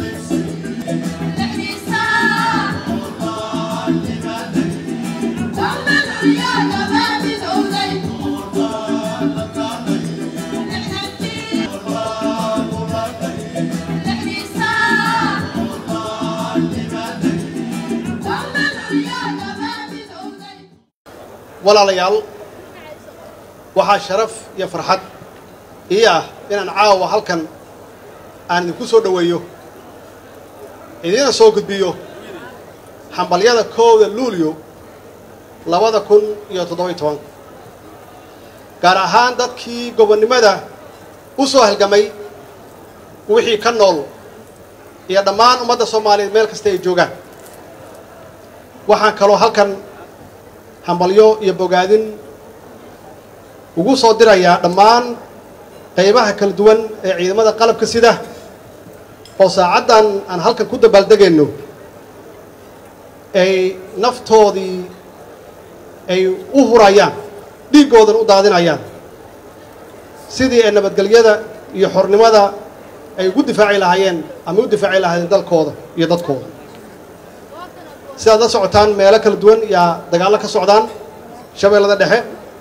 walaalayaal waxaa sharaf iyo farxad ii ah inaan caawa halkan aan idinku soo dhoweeyo idiina soo gudbiyo xambalyada kowda luulyo labada kun iyo toddoba-iyo tobanka gaar ahaan dadkii gobonnimada u soo halgamay wixii ka nool iyo dhammaan ummadda soomaaliyeed meel kasta ay joogaan waxaan kaloo halkan hambalyo iyo bogaadin ugu soo dirayaa dhammaan qaybaha kala duwan ee ciidamada qalabka sida oo saacaddan aan halkan ku dabaaldegayno ay naftoodii ay u hurayaan dhiiggoodan u daadinayaan sidii ay nabadgelyada iyo xornimada ay ugu difaaci lahaayeen ama u difaaci lahaayeen dalkooda iyo dadkooda sidaad la socotaan meelo kala duwan yaa dagaallo ka socdaan shabeellada dhexe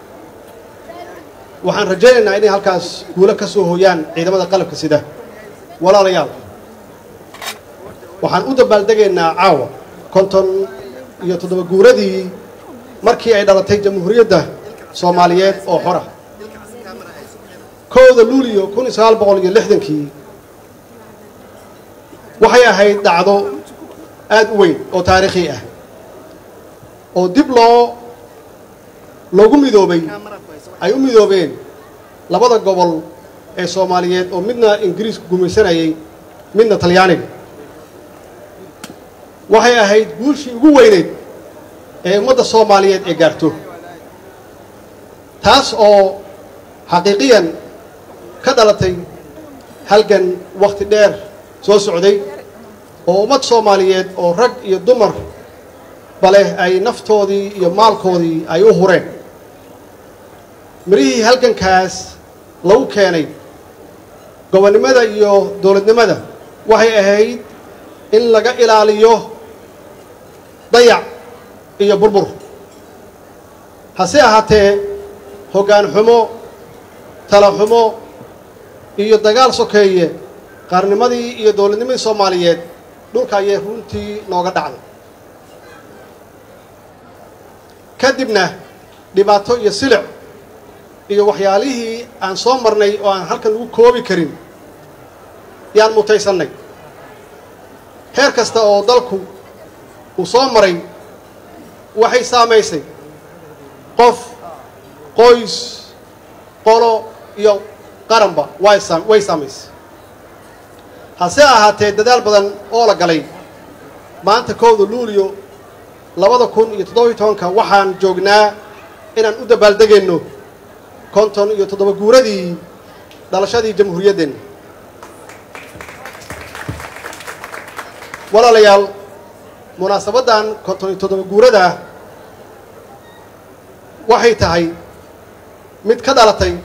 waxaan rajaynaynaa inay halkaas guulo ka soo hooyaan ciidamada qalabka sida walaalayaal waxaan u dabaaldegaynaa caawa konton iyo toddoba guuradii markii ay dhalatay jamhuuriyadda soomaaliyeed oo xora kowda luuliyo kun iyo sagaal boqol iyo lixdankii waxay ahayd dhacdo aad u weyn oo taariikhi ah oo dib loo loogu midoobay ay u midoobeen labada gobol ee soomaaliyeed oo midna ingiriisku gumaysanayay midna talyaaniga waxay ahayd guushii ugu weyneyd ee ummadda soomaaliyeed ee gaarto taas oo xaqiiqiyan ka dhalatay halgan wakhti dheer soo socday oo ummad soomaaliyeed oo rag iyo dumar baleh ay naftoodii iyo maalkoodii ay u hureen mirihii halgankaas lagu keenay gobonnimada iyo dowladnimada waxay ahayd in laga ilaaliyo dayac iyo burbur hase ahaatee hoggaan xumo tala xumo iyo dagaal sokeeye qaarnimadii iyo dowladnimadii soomaaliyeed dhulka ayay runtii nooga dhacday kadibna dhibaato iyo silic iyo waxyaalihii aan soo marnay oo aan halkan ugu koobi karin yaan mutaysannay heer kasta oo dalku uu soo maray waxay saamaysay qof qoys qolo iyo qaranba way way saamaysay hase ahaatee dadaal badan oo la galay maanta kowda luuliyo labada kun iyo toddoba-iyo tobanka waxaan joognaa inaan u dabaaldegayno konton iyo toddoba guuradii dhalashadii jamhuuriyaddeenna walaalayaal munaasabaddan konton iyo toddoba guurada waxay tahay mid ka dhalatay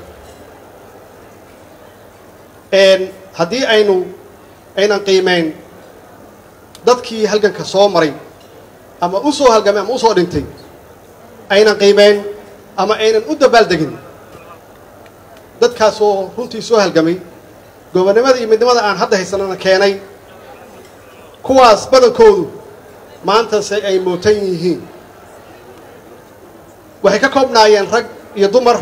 haddii aynu aynan qiimayn dadkii halganka soo maray ama u soo halgamay ama u soo dhintay aynan qiimayn ama aynan u dabaaldegin dadkaasoo runtii soo halgamay gobonnimada iyo midnimada aan hadda haysanana keenay kuwaas badankoodu maantase ay mootan yihiin waxay ka koobnaayeen rag iyo dumar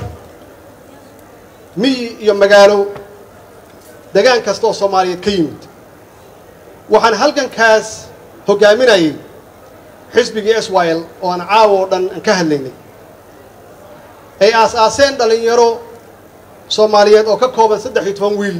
miyi iyo magaalo degaan kasta oo soomaaliyeed ka yimid waxaan halgankaas hoggaaminayay xisbigii s y l oo aan caawo oo dhan aan ka hadlaynay ay aas-aaseen dhallinyaro soomaaliyeed oo ka kooban saddex iyo toban wiil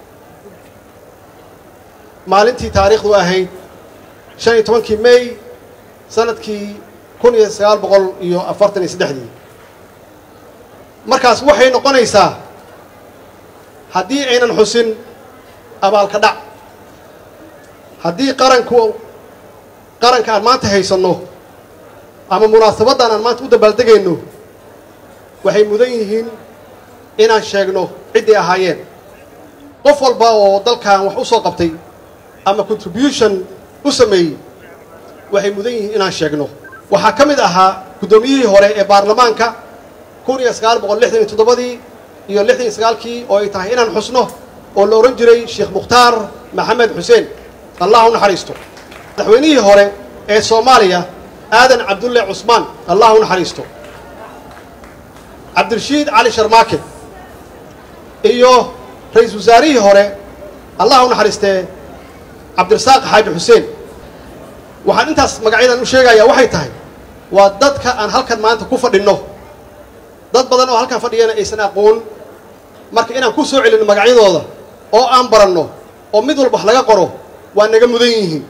maalintii taariikhdu ahayd shan iyo tobankii may sanadkii kun iyo sagaal boqol iyo afartan iyo saddexdii markaas waxay noqonaysaa haddii aynan xusin abaalka dhac haddii qaranku qaranka aan maanta haysanno ama munaasabaddan aan maanta u dabaaldegayno waxay mudan yihiin inaan sheegno ciddii ahaayeen qof walba oo dalkan wax u soo qabtay ama contribution u sameeyey waxay mudan yihiin inaan sheegno waxaa ka mid ahaa guddoomiyihii hore ee baarlamaanka kun iyo sagaal boqol lixdan iyo toddobadii iyo lixdan iyo sagaalkii oo ay tahay inaan xusno oo la odhan jiray sheekh mukhtaar maxamed xuseen allah u naxariisto madaxweynihii hore ee soomaaliya aadan cabdulle cusmaan allah u naxariisto cabdirashiid cali sharmaake iyo ra-iisul wasaarihii hore allah u naxariistee cabdirasaaq xaaji xuseen waxaan intaas magacyadan u sheegayaa waxay tahay waa dadka aan halkan maanta ku fadhinno dad badan oo halkan fadhiyana aysan aqoon marka inaan ku soo celinno magacyadooda oo aan baranno oo mid walba wax laga qoro waa naga mudan yihiin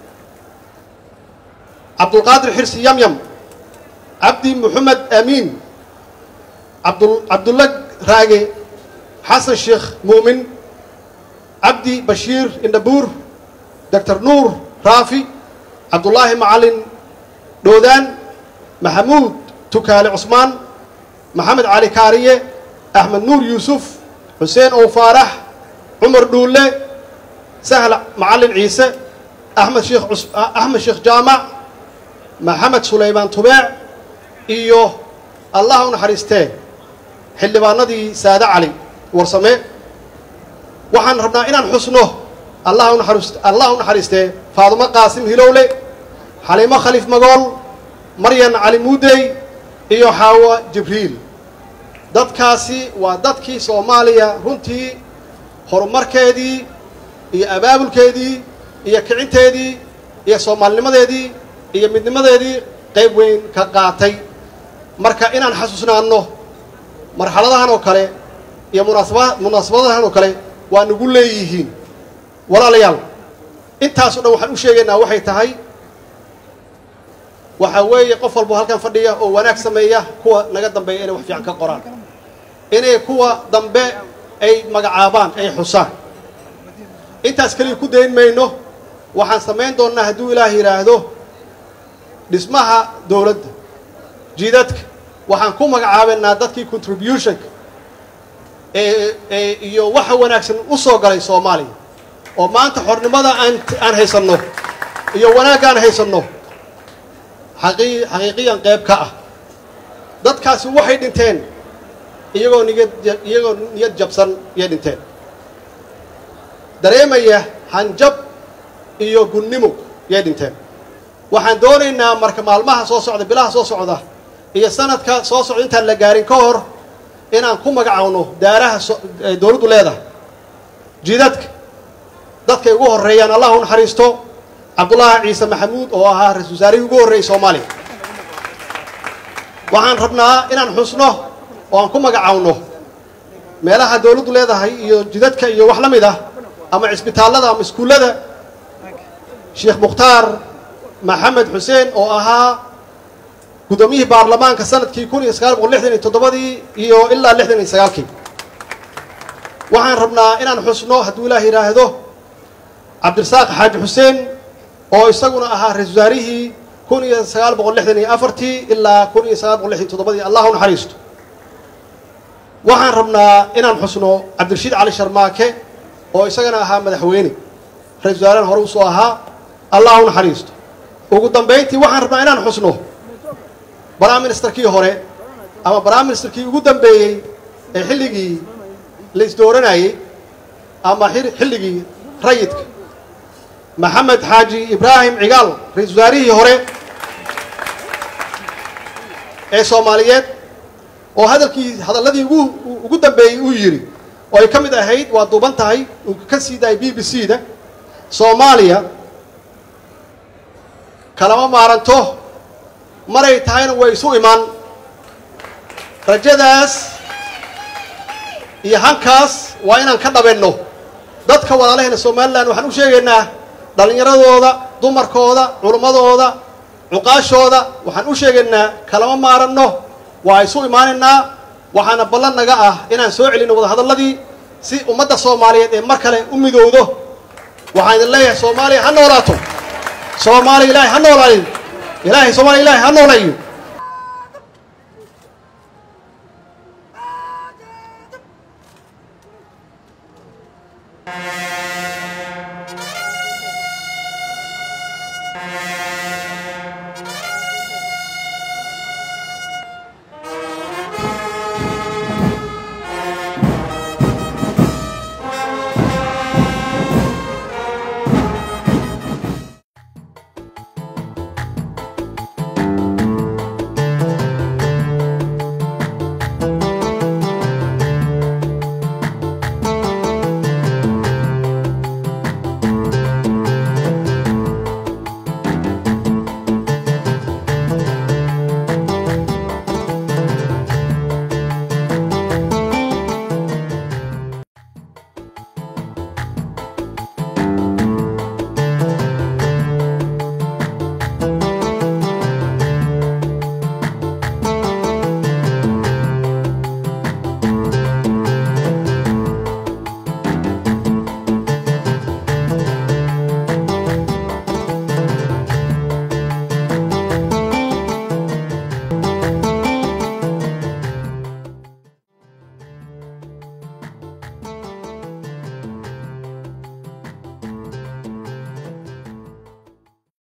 cabdulqaadir xirsi yamyam cabdi moxamed amiin abdu cabdulla raage xasan sheekh muumin cabdi bashiir indhabuur doctor nuur raafi cabdullaahi macalin dhoodaan maxamuud tukaale cusmaan maxamed cali kaariye axmed nuur yuusuf xuseen ow faarax cumar dhuulle sahl macalin ciise axmed sheekh axmed sheekh jaamac maxamed sulaymaan tubeec iyo allah u naxariistee xildhibaanadii saade cali warsame waxaan rabnaa inaan xusno allah unaxariist allah u naxariistee faadumo qaasim hilowle xaliimo khaliif magool maryan cali muudey iyo xaawa jibriil dadkaasi waa dadkii soomaaliya runtii horumarkeedii iyo abaabulkeedii iyo kicinteedii iyo soomaalinimadeedii iyo midnimadeedii qayb weyn ka qaatay marka inaan xasuusnaanno marxaladahan oo kale iyo munaasaba munaasabadahan oo kale waa nagu leeyihiin walaalayaal intaasoo dhan waxaan u sheegaynaa waxay tahay waxaa weeye qof walbo halkan fadhiya oo wanaag sameeya kuwa naga dambeeya inay wax fiican ka qoraan inay kuwa dambe ay magacaabaan ay xusaan intaas keliya ku dayn mayno waxaan samayn doonnaa hadduu ilaah yidhaahdo dhismaha dowladda jidadka waxaan ku magacaabaynaa dadkii contributionka ee ee iyo waxa wanaagsan u soo galay soomaaliya oo maanta xornimada aan aan haysanno iyo wanaagga aan haysanno xaqii xaqiiqiyan qayb ka ah dadkaasi waxay dhinteen iyagoo niyad iyagoo niyad jabsan iyay dhinteen dareemaya hanjab iyo gunnimo yay dhinteen waxaan doonaynaa marka maalmaha soo socda bilaha soo socda iyo sanadka soo socda intaan la gaarin ka hor inaan ku magacawno daaraha dowladdu leedahay jidadka dadkay ugu horreeyaan allah u naxariisto cabdullaahi ciise maxamuud oo ahaa ra-isul wasaarihii ugu horreeyey soomaaliya waxaan rabnaa inaan xusno oo aan ku magacawno meelaha dowladdu leedahay iyo jidadka iyo wax la mid ah ama cisbitaallada ama iskuullada sheekh mukhtaar maxamed xuseen oo ahaa guddoomiyihii baarlamaanka sanadkii kun iyo sagaal boqol lixdan iyo toddobadii iyo ilaa lixdan iyo sagaalkii waxaan rabnaa inaan xusno hadduu ilaah yidhaahdo cabdirasaaq xaaji xuseen oo isaguna ahaa ra-isul wasaarihii kun iyo sagaal boqol lixdan iyo afartii ilaa kun iyo sagaal boqol lixdan iyo toddobadii allah u naxariisto waxaan rabnaa inaan xusno cabdirashiid cali sharmaake oo isagana ahaa madaxweyne ra-isul wasaarahan hore usoo ahaa allah u naxariisto ugu dambayntii waxaan rabnaa inaan xusno prime ministerkii hore ama prime ministerkii ugu dambeeyey ee xilligii la isdooranayey ama xilligii rayidka maxamed xaaji ibraahim cigaal ra-isul wasaarihii hore ee soomaaliyeed oo hadalkii hadalladii ugu ugu dambeeyey uu yidhi oo ay ka mid ahayd waa duuban tahay uu ka sii daayay b b c da soomaaliya kalama maaranto maray tahayna way isu imaan rajadaas iyo hankaas waa inaan ka dhabenno dadka walaalahayna somalilan waxaan u sheegaynaa dhallinyaradooda dumarkooda culummadooda cuqaashooda waxaan u sheegaynaa kalama maaranno waa isu imaanaynaa waxaana ballan naga ah inaan soo celinno wadahadalladii si ummadda soomaaliyeed ee mar kale u midowdo waxaan idin leeyahay soomaaliya ha noolaato soomaaliya ilaahay ha noolaayo ilaahay soomaaliya ilaahay ha noolayo Thank